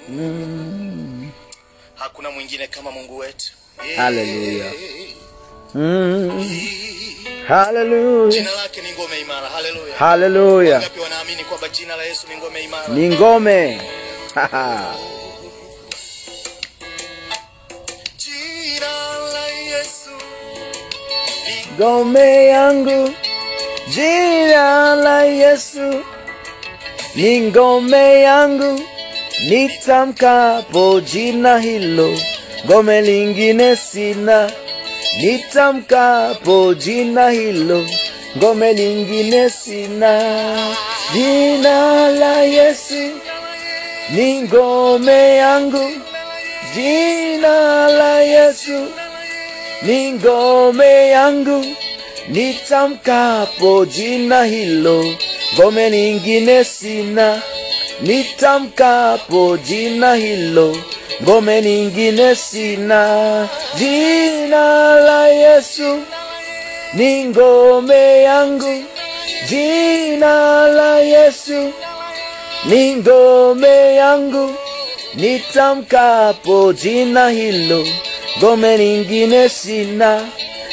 Mm. hakuna mwingine kama mungu wetu Yeah. Hallelujah. Mm. Hallelujah. jina lake ni ngome imara haleluya Hallelujah. ngapi wanaamini kwamba jina la yesu ni ngome imara Ni ngome. jina la yesu ni ngome yangu, jina la Yesu ni ngome yangu, nitamkapo jina hilo, ngome lingine sina. Nitamkapo jina hilo, ngome lingine sina. Jina la Yesu ni ngome yangu, jina la Yesu ni ngome yangu, nitamkapo jina hilo, ngome lingine sina. Nitamkapo jina hilo, ngome lingine sina. Jina la Yesu ni ngome yangu, jina la Yesu ni ngome yangu, nitamkapo jina hilo, ngome lingine sina.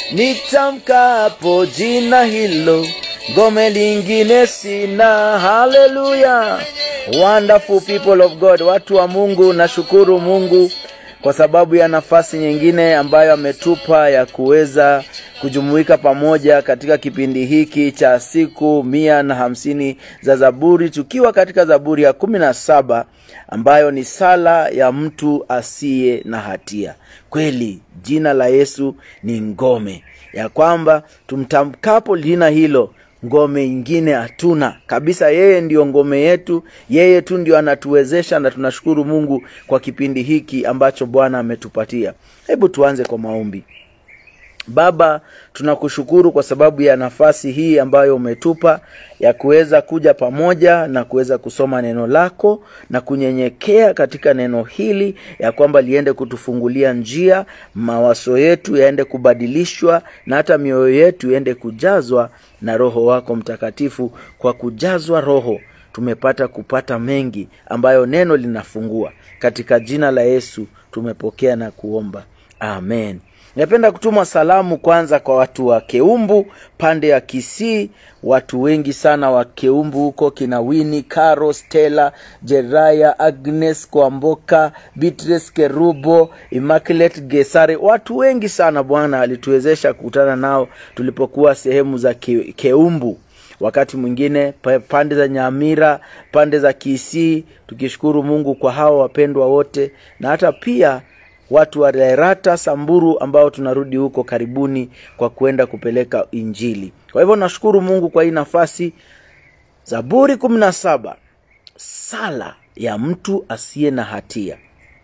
Nitamkapo jina hilo, ngome lingine sina. Haleluya! Wonderful people of God, watu wa Mungu, nashukuru Mungu kwa sababu ya nafasi nyingine ambayo ametupa ya kuweza kujumuika pamoja katika kipindi hiki cha siku mia na hamsini za Zaburi, tukiwa katika Zaburi ya kumi na saba ambayo ni sala ya mtu asiye na hatia. Kweli jina la Yesu ni ngome, ya kwamba tumtamkapo jina hilo ngome ingine hatuna kabisa. Yeye ndiyo ngome yetu, yeye tu ndio anatuwezesha, na tunashukuru Mungu kwa kipindi hiki ambacho Bwana ametupatia. Hebu tuanze kwa maombi. Baba, tunakushukuru kwa sababu ya nafasi hii ambayo umetupa ya kuweza kuja pamoja na kuweza kusoma neno lako na kunyenyekea katika neno hili, ya kwamba liende kutufungulia njia, mawazo yetu yaende kubadilishwa na hata mioyo yetu iende kujazwa na Roho wako Mtakatifu. Kwa kujazwa Roho tumepata kupata mengi ambayo neno linafungua. Katika jina la Yesu tumepokea na kuomba, amen. Napenda kutuma salamu kwanza kwa watu wa Keumbu pande ya Kisii, watu wengi sana wa Keumbu huko, kina Wini, Caro, Stella, Jeraya, Agnes Kwamboka, Beatrice Kerubo, Immaculate Gesare, watu wengi sana. Bwana alituwezesha kukutana nao tulipokuwa sehemu za Ke, Keumbu wakati mwingine pa- pande za Nyamira, pande za Kisii, tukishukuru Mungu kwa hawa wapendwa wote, na hata pia watu wa Lerata, Samburu ambao tunarudi huko karibuni kwa kwenda kupeleka Injili. Kwa hivyo nashukuru Mungu kwa hii nafasi. Zaburi kumi na saba, sala ya mtu asiye na hatia.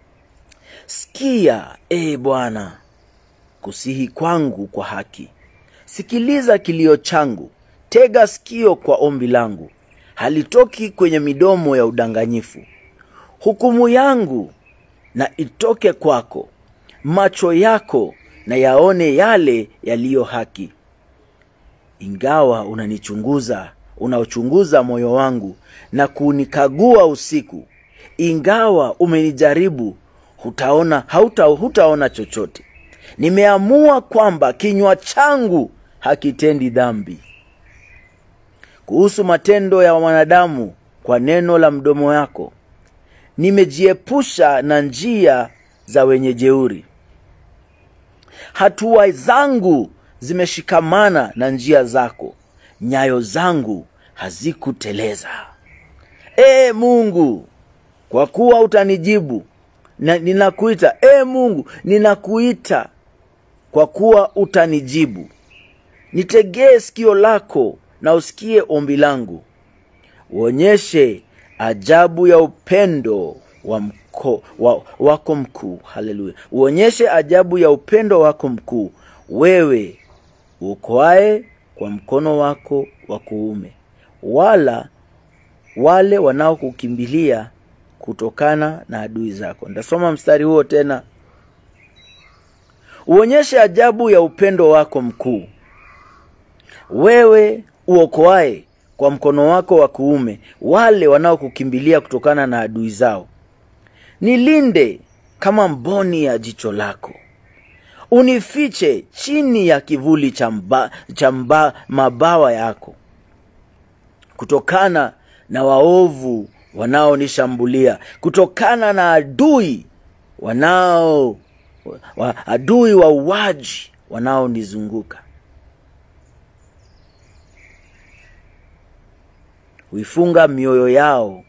Sikia ee Bwana kusihi kwangu kwa haki, sikiliza kilio changu, tega sikio kwa ombi langu, halitoki kwenye midomo ya udanganyifu. Hukumu yangu na itoke kwako, macho yako na yaone yale yaliyo haki. Ingawa unanichunguza, unaochunguza moyo wangu na kunikagua usiku, ingawa umenijaribu, hutaona hauta, hutaona chochote. Nimeamua kwamba kinywa changu hakitendi dhambi. Kuhusu matendo ya wanadamu, kwa neno la mdomo yako nimejiepusha na njia za wenye jeuri. Hatua zangu zimeshikamana na njia zako, nyayo zangu hazikuteleza. Ee Mungu, kwa kuwa utanijibu na ninakuita. Ee Mungu, ninakuita kwa kuwa utanijibu. Nitegee sikio lako na usikie ombi langu, uonyeshe ajabu ya upendo wa mko, wa, wako mkuu. Haleluya! Uonyeshe ajabu ya upendo wako mkuu, wewe uokoaye kwa mkono wako wa kuume, wala wale wanaokukimbilia kutokana na adui zako. Nitasoma mstari huo tena. Uonyeshe ajabu ya upendo wako mkuu, wewe uokoaye kwa mkono wako wa kuume wale wanaokukimbilia kutokana na adui zao. nilinde kama mboni ya jicho lako unifiche chini ya kivuli cha mba, cha mba, mabawa yako kutokana na waovu wanaonishambulia kutokana na adui wanao wa, adui wa uwaji wanaonizunguka huifunga mioyo yao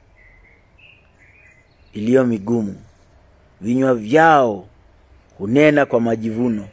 iliyo migumu vinywa vyao hunena kwa majivuno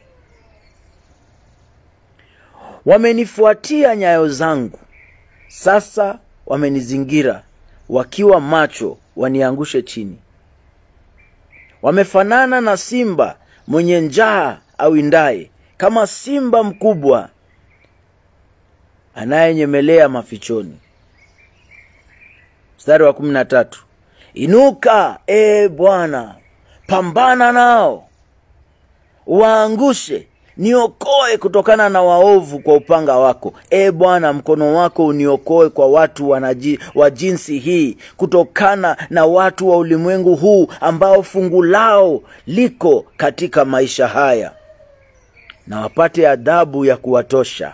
wamenifuatia nyayo zangu sasa wamenizingira wakiwa macho waniangushe chini wamefanana na simba mwenye njaa awindaye kama simba mkubwa anayenyemelea mafichoni mstari wa kumi na tatu inuka ee bwana pambana nao waangushe niokoe kutokana na waovu kwa upanga wako e bwana mkono wako uniokoe kwa watu wanaji, wa jinsi hii kutokana na watu wa ulimwengu huu ambao fungu lao liko katika maisha haya na wapate adhabu ya kuwatosha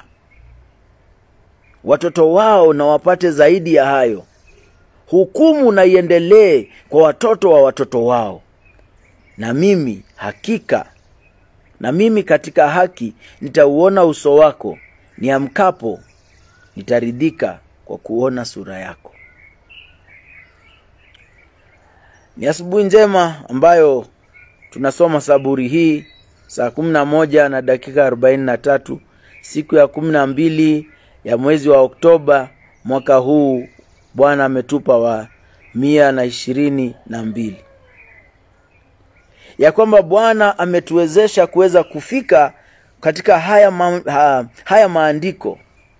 watoto wao na wapate zaidi ya hayo hukumu na iendelee kwa watoto wa watoto wao na mimi hakika na mimi katika haki nitauona uso wako niamkapo nitaridhika kwa kuona sura yako ni asubuhi njema ambayo tunasoma saburi hii saa kumi na moja na dakika arobaini na tatu siku ya kumi na mbili ya mwezi wa oktoba mwaka huu bwana ametupa wa mia na ishirini na mbili ya kwamba bwana ametuwezesha kuweza kufika katika haya, ma, ha, haya maandiko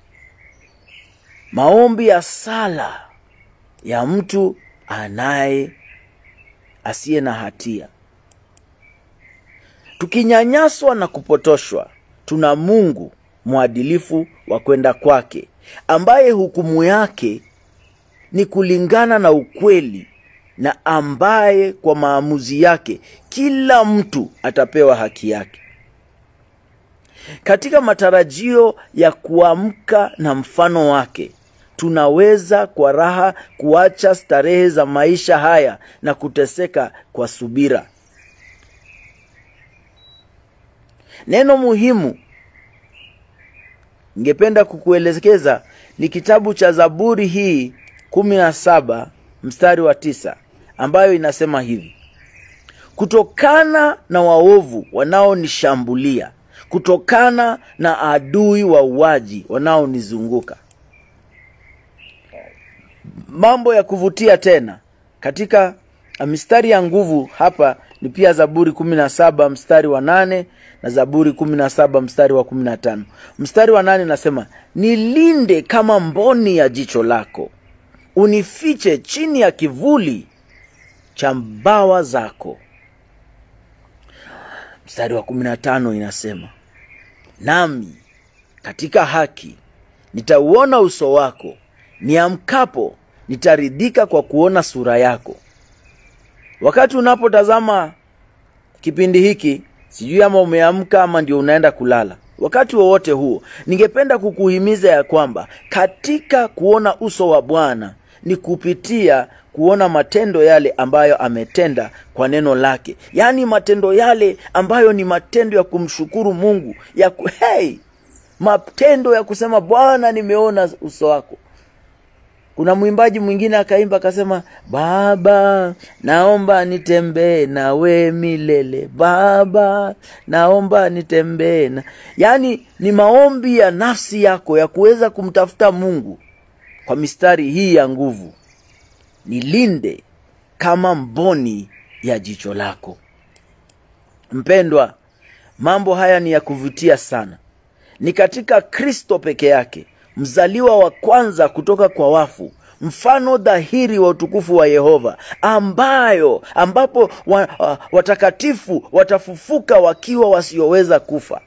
maombi ya sala ya mtu anaye asiye na hatia tukinyanyaswa na kupotoshwa tuna mungu mwadilifu wa kwenda kwake ambaye hukumu yake ni kulingana na ukweli na ambaye kwa maamuzi yake kila mtu atapewa haki yake katika matarajio ya kuamka na mfano wake tunaweza kwa raha kuacha starehe za maisha haya na kuteseka kwa subira neno muhimu ningependa kukuelekeza ni kitabu cha zaburi hii kumi na saba mstari wa tisa ambayo inasema hivi kutokana na waovu wanaonishambulia kutokana na adui wa uwaji wanaonizunguka mambo ya kuvutia tena katika mistari ya nguvu hapa ni pia zaburi kumi na saba mstari wa nane na zaburi kumi na saba mstari wa kumi na tano mstari wa nane nasema nilinde kama mboni ya jicho lako unifiche chini ya kivuli cha mbawa zako mstari wa kumi na tano inasema nami katika haki nitauona uso wako niamkapo nitaridhika kwa kuona sura yako wakati unapotazama kipindi hiki sijui ama umeamka ama ndio unaenda kulala wakati wowote huo ningependa kukuhimiza ya kwamba katika kuona uso wa bwana ni kupitia kuona matendo yale ambayo ametenda kwa neno lake yaani matendo yale ambayo ni matendo ya kumshukuru mungu ya ku, hey, matendo ya kusema bwana nimeona uso wako kuna mwimbaji mwingine akaimba akasema baba naomba nitembee nawe milele baba naomba nitembee na yaani ni maombi ya nafsi yako ya kuweza kumtafuta mungu kwa mistari hii ya nguvu nilinde kama mboni ya jicho lako mpendwa mambo haya ni ya kuvutia sana ni katika kristo peke yake mzaliwa wa kwanza kutoka kwa wafu mfano dhahiri wa utukufu wa yehova ambayo ambapo wa, wa, watakatifu watafufuka wakiwa wasioweza kufa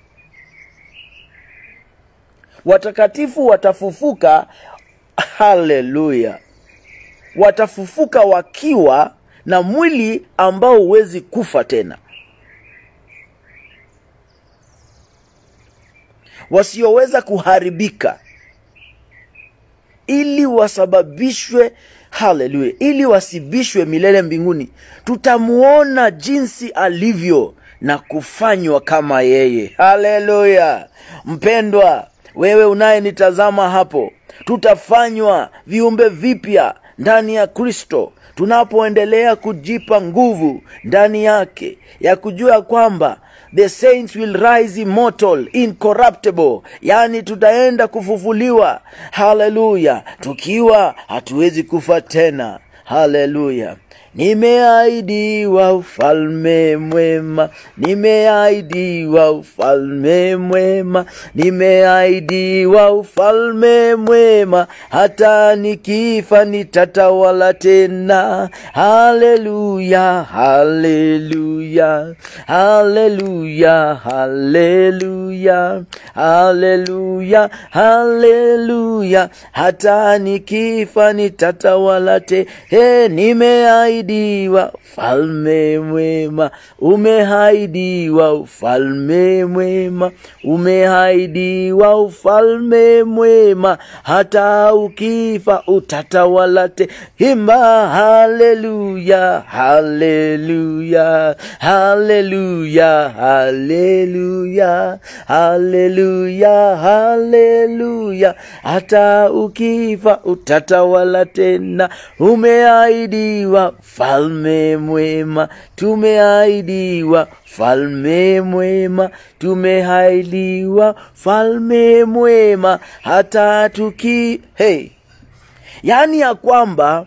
watakatifu watafufuka haleluya watafufuka wakiwa na mwili ambao huwezi kufa tena wasioweza kuharibika ili wasababishwe haleluya ili wasibishwe milele mbinguni tutamuona jinsi alivyo na kufanywa kama yeye haleluya mpendwa wewe unayenitazama hapo tutafanywa viumbe vipya ndani ya kristo tunapoendelea kujipa nguvu ndani yake ya kujua kwamba the saints will rise immortal incorruptible yani tutaenda kufufuliwa haleluya tukiwa hatuwezi kufa tena haleluya nimeahidiwa ufalme mwema nimeahidiwa ufalme mwema nimeahidiwa ufalme mwema hata nikifa nitatawala tena haleluya haleluya haleluya haleluya haleluya haleluya hata nikifa nitatawala te he nimehaidiwa ufalme mwema umehaidiwa ufalme mwema umehaidiwa ufalme mwema hata ukifa utatawala te himba haleluya haleluya haleluya haleluya haleluya haleluya hata ukifa utatawala tena umeahidiwa falme mwema tumeahidiwa falme mwema tumehaidiwa falme mwema hata tuki hey. yaani ya kwamba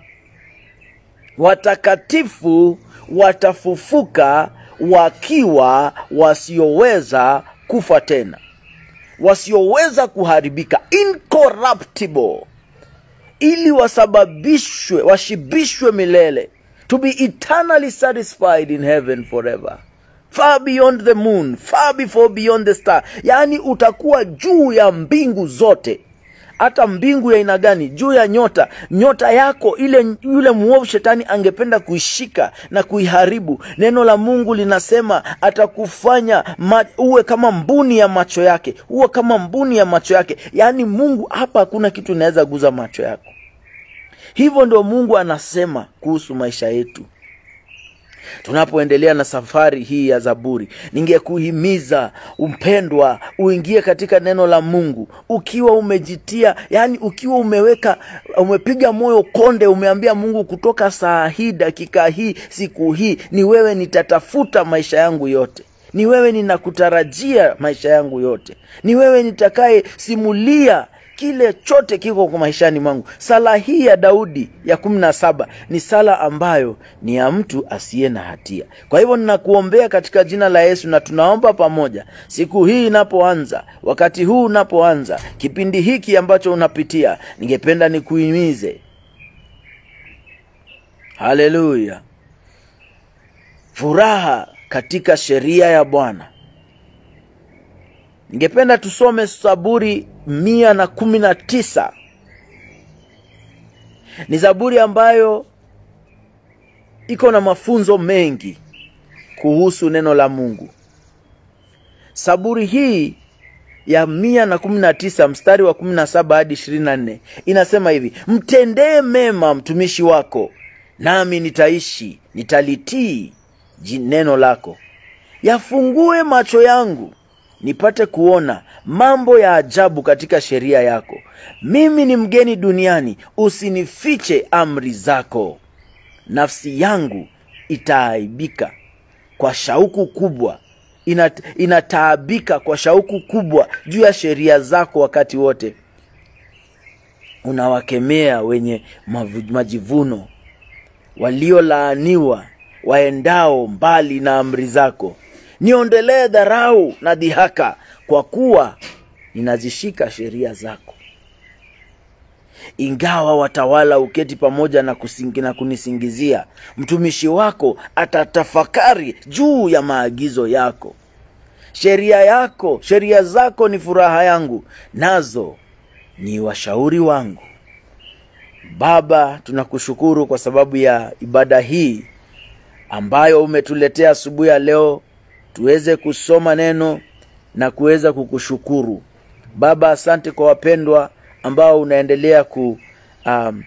watakatifu watafufuka wakiwa wasioweza kufa tena wasioweza kuharibika incorruptible ili wasababishwe washibishwe milele to be eternally satisfied in heaven forever far beyond the moon far before beyond the star yaani utakuwa juu ya mbingu zote hata mbingu ya aina gani juu ya nyota nyota yako ile yule mwovu shetani angependa kuishika na kuiharibu neno la mungu linasema atakufanya ma, uwe kama mbuni ya macho yake uwe kama mbuni ya macho yake yaani mungu hapa hakuna kitu inaweza guza macho yako hivyo ndio mungu anasema kuhusu maisha yetu tunapoendelea na safari hii ya zaburi ningekuhimiza mpendwa uingie katika neno la mungu ukiwa umejitia yani ukiwa umeweka umepiga moyo konde umeambia mungu kutoka saa hii dakika hii siku hii ni wewe nitatafuta maisha yangu yote ni wewe ninakutarajia maisha yangu yote ni wewe nitakaye simulia kile chote kiko kwa maishani mwangu sala hii ya daudi ya kumi na saba ni sala ambayo ni ya mtu asiye na hatia kwa hivyo ninakuombea katika jina la yesu na tunaomba pamoja siku hii inapoanza wakati huu unapoanza kipindi hiki ambacho unapitia ningependa nikuhimize haleluya furaha katika sheria ya bwana ningependa tusome zaburi mia na kumi na tisa ni zaburi ambayo iko na mafunzo mengi kuhusu neno la mungu saburi hii ya mia na kumi na tisa mstari wa kumi na saba hadi ishirini na nne inasema hivi mtendee mema mtumishi wako nami nitaishi nitalitii neno lako yafungue macho yangu nipate kuona mambo ya ajabu katika sheria yako mimi ni mgeni duniani usinifiche amri zako nafsi yangu itaaibika kwa shauku kubwa Inat, inataabika kwa shauku kubwa juu ya sheria zako wakati wote unawakemea wenye mavu, majivuno waliolaaniwa waendao mbali na amri zako niondelee dharau na dhihaka kwa kuwa ninazishika sheria zako ingawa watawala uketi pamoja na, kusingi, na kunisingizia mtumishi wako atatafakari juu ya maagizo yako sheria yako sheria zako ni furaha yangu nazo ni washauri wangu baba tunakushukuru kwa sababu ya ibada hii ambayo umetuletea asubuhi ya leo tuweze kusoma neno na kuweza kukushukuru baba asante kwa wapendwa ambao unaendelea ku um,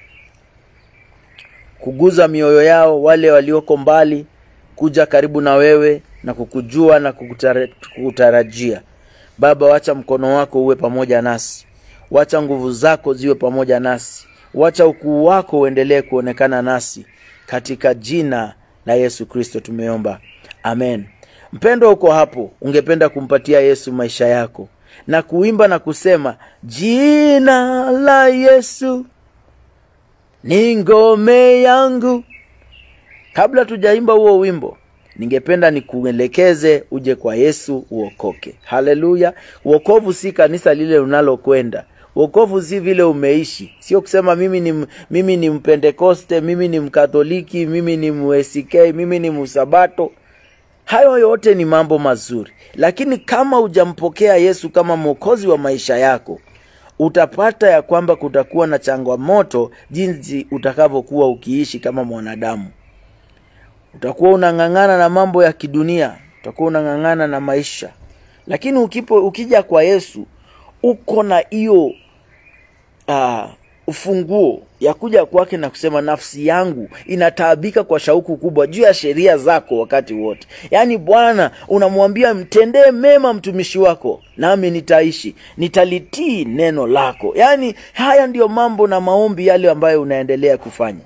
kuguza mioyo yao wale walioko mbali kuja karibu na wewe na kukujua na kukutara- kukutarajia baba wacha mkono wako uwe pamoja nasi wacha nguvu zako ziwe pamoja nasi wacha ukuu wako uendelee kuonekana nasi katika jina la yesu kristo tumeomba amen mpendo uko hapo ungependa kumpatia yesu maisha yako na kuimba na kusema jina la yesu ni ngome yangu kabla tujaimba huo wimbo ningependa nikuelekeze uje kwa yesu uokoke haleluya uokovu si kanisa lile unalokwenda uokovu si vile umeishi sio kusema mimi ni, mimi ni mpentekoste mimi ni mkatoliki mimi ni msk mimi ni msabato hayo yote ni mambo mazuri lakini kama hujampokea yesu kama mwokozi wa maisha yako utapata ya kwamba kutakuwa na changamoto jinsi utakavyokuwa ukiishi kama mwanadamu utakuwa unang'ang'ana na mambo ya kidunia utakuwa unang'ang'ana na maisha lakini ukipo, ukija kwa yesu uko na hiyo uh, ufunguo ya kuja kwake na kusema nafsi yangu inataabika kwa shauku kubwa juu ya sheria zako wakati wote yaani bwana unamwambia mtendee mema mtumishi wako nami nitaishi nitalitii neno lako yaani haya ndiyo mambo na maombi yale ambayo unaendelea kufanya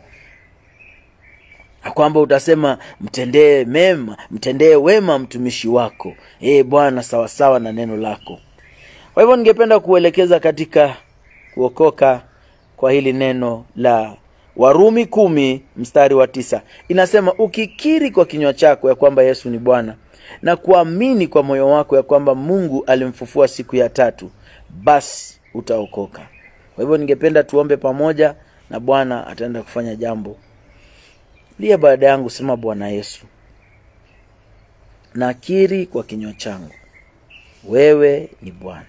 Na kwamba utasema mtendee mema mtendee wema mtumishi wako ee bwana sawasawa na neno lako kwa hivyo ningependa kuelekeza katika kuokoka kwa hili neno la warumi kumi mstari wa tisa inasema ukikiri kwa kinywa chako ya kwamba yesu ni bwana na kuamini kwa moyo wako ya kwamba mungu alimfufua siku ya tatu basi utaokoka kwa hivyo ningependa tuombe pamoja na bwana ataenda kufanya jambo liye baada yangu sema bwana yesu nakiri kwa kinywa changu wewe ni bwana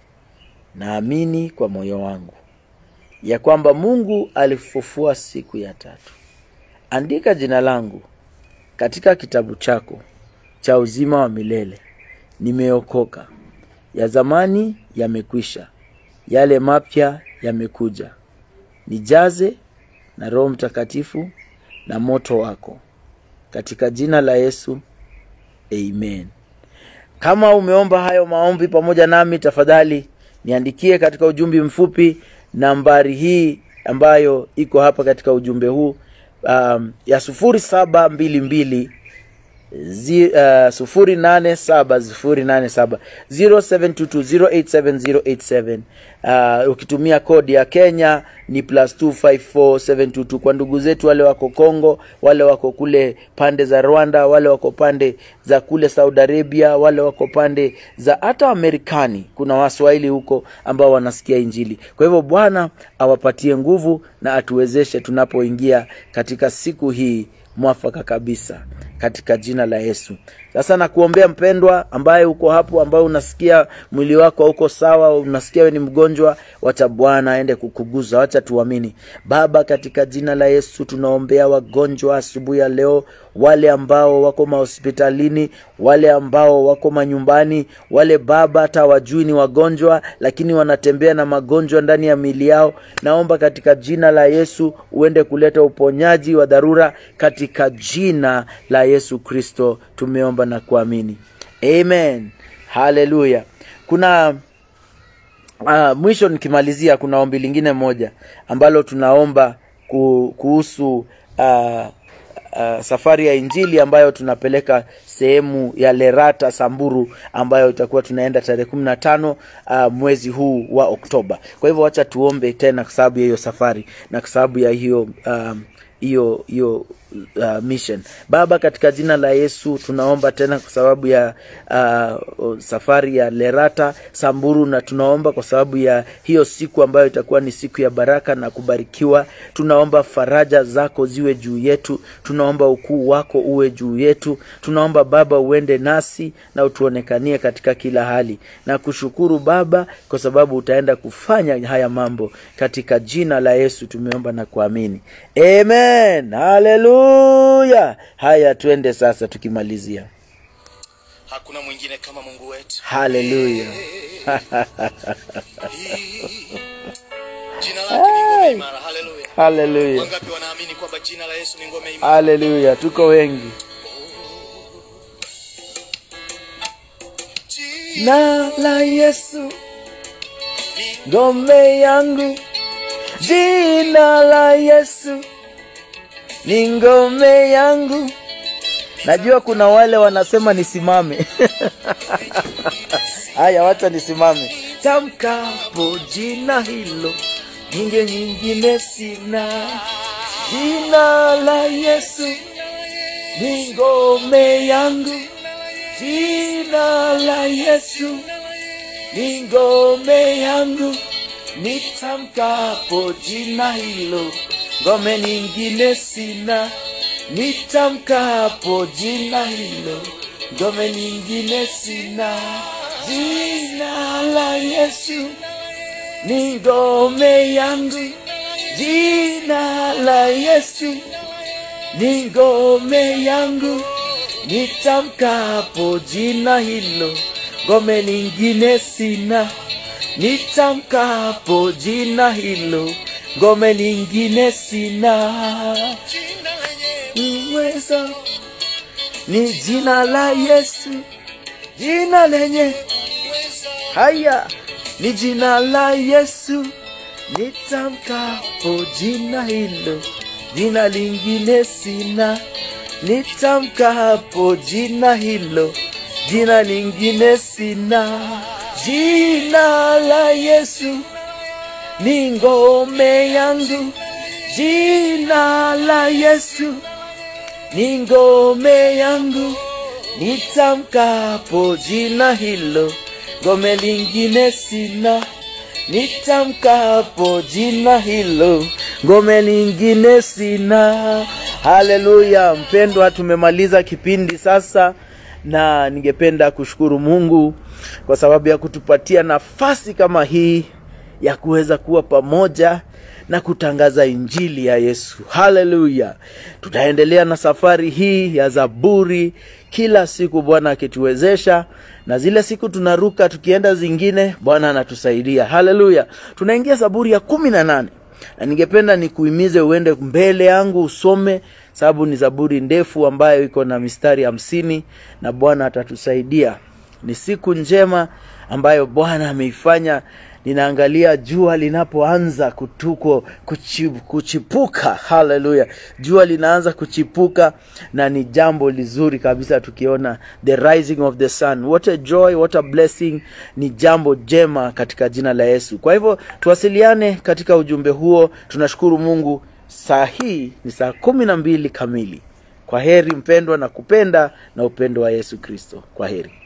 naamini kwa moyo wangu ya kwamba mungu alifufua siku ya tatu andika jina langu katika kitabu chako cha uzima wa milele nimeokoka ya zamani yamekwisha yale mapya yamekuja nijaze na roho mtakatifu na moto wako katika jina la yesu amen kama umeomba hayo maombi pamoja nami tafadhali niandikie katika ujumbe mfupi nambari hii ambayo iko hapa katika ujumbe huu um, ya sufuri saba mbili mbili zi- uh, sufuri nane saba sufuri nane saba zero seven two two zero eight seven zero eight seven uh, ukitumia kodi ya kenya ni plus 254722 kwa ndugu zetu wale wako congo wale wako kule pande za rwanda wale wako pande za kule saudi arabia wale wako pande za hata amerikani kuna waswahili huko ambao wanasikia injili kwa hivyo bwana awapatie nguvu na atuwezeshe tunapoingia katika siku hii mwafaka kabisa katika jina la yesu sasa nakuombea mpendwa ambaye uko hapo ambaye unasikia mwili wako hauko sawa unasikia we ni mgonjwa wacha bwana aende kukuguza wacha tuamini baba katika jina la yesu tunaombea wagonjwa asubuhi ya leo wale ambao wako mahospitalini wale ambao wako manyumbani wale baba hata wajui ni wagonjwa lakini wanatembea na magonjwa ndani ya mili yao naomba katika jina la yesu uende kuleta uponyaji wa dharura katika jina la yesu kristo tumeomba na kuamini amen haleluya kuna uh, mwisho nikimalizia kuna ombi lingine moja ambalo tunaomba ku, kuhusu uh, uh, safari ya injili ambayo tunapeleka sehemu ya lerata samburu ambayo itakuwa tunaenda tarehe kumi na tano uh, mwezi huu wa oktoba kwa hivyo wacha tuombe tena kwa sababu ya hiyo safari na kwa sababu ya hiyo um, hiyo hiyo uh, mission baba katika jina la yesu tunaomba tena kwa sababu ya uh, safari ya lerata samburu na tunaomba kwa sababu ya hiyo siku ambayo itakuwa ni siku ya baraka na kubarikiwa tunaomba faraja zako ziwe juu yetu tunaomba ukuu wako uwe juu yetu tunaomba baba uende nasi na utuonekanie katika kila hali na kushukuru baba kwa sababu utaenda kufanya haya mambo katika jina la yesu tumeomba na kuamini amen haleluya haleluya haya twende sasa tukimalizia hakuna mwingine kama mungu wetu haleluya jina lake ni ngome imara haleluya haleluya wangapi wanaamini kwamba jina la yesu ni ngome imara haleluya tuko wengi na la yesu ngome yangu jina la yesu ni ngome yangu najua kuna wale wanasema nisimame haya wacha nisimame tamkapo jina hilo nyinge nyingine sina jina la yesu ni ngome yangu jina la yesu ni ngome yangu nitamkapo jina hilo ngome nyingine sina nitamkapo jina hilo ngome nyingine sina jina la yesu ni ngome yangu jina la yesu ni ngome yangu nitamkapo jina hilo ngome lingine sina nitamkapo jina hilo ngome lingine sina jina lenye uwezo ni jina la yesu jina lenye uweza haya ni jina la yesu nitamkapo jina hilo jina lingine sina nitamkapo jina hilo jina lingine sina jina la yesu ni ngome yangu jina la yesu ni ngome yangu nitamkapo jina hilo ngome lingine sina nitamkapo jina hilo ngome lingine sina haleluya mpendwa tumemaliza kipindi sasa na ningependa kushukuru mungu kwa sababu ya kutupatia nafasi kama hii ya kuweza kuwa pamoja na kutangaza injili ya yesu haleluya tutaendelea na safari hii ya zaburi kila siku bwana akituwezesha na zile siku tunaruka tukienda zingine bwana anatusaidia haleluya tunaingia zaburi ya kumi na nane na ningependa nikuhimize uende mbele yangu usome sababu ni zaburi ndefu ambayo iko na mistari hamsini na bwana atatusaidia ni siku njema ambayo bwana ameifanya ninaangalia jua linapoanza kutuko kuchi, kuchipuka haleluya jua linaanza kuchipuka na ni jambo lizuri kabisa tukiona the rising of the sun what a joy what a blessing ni jambo jema katika jina la yesu kwa hivyo tuwasiliane katika ujumbe huo tunashukuru mungu saa hii ni saa kumi na mbili kamili kwa heri mpendwa na kupenda na upendo wa yesu kristo kwa heri